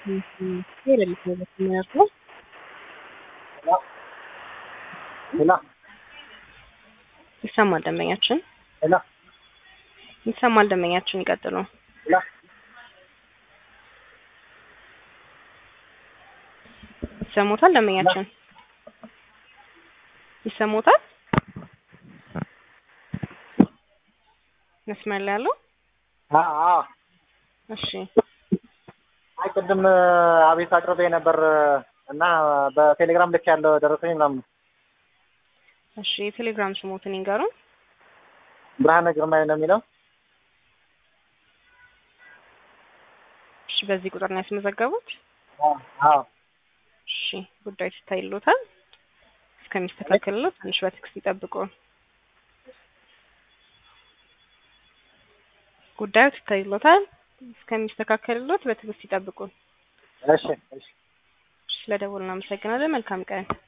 የሌሊት ነው የሚያርፈው። ሄላ ይሰማል ደንበኛችን ሄላ ይሰማል ደንበኛችን ይቀጥሉ። ሄላ ይሰሙታል ደንበኛችን ይሰሙታል። መስመር ላይ ያለው አ አ እሺ አይ ቅድም አቤት አቅርቤ ነበር እና በቴሌግራም ልክ ያለው ደረሰኝ ምናምን እሺ የቴሌግራም ስሞትን ይንገሩን። ብርሃነ ግርማይ ነው የሚለው። እሺ በዚህ ቁጥር ነው ያስመዘገቡት። አዎ እሺ ጉዳዩ ሲታይሎታል እስከሚስተካከልለው ትንሽ በትዕግስት ይጠብቁ። ጉዳዩ ሲታይሎታል እስከሚስተካከልሎት በትዕግስት ይጠብቁ። እሺ እሺ ስለደወሉ እናመሰግናለን። መልካም ቀን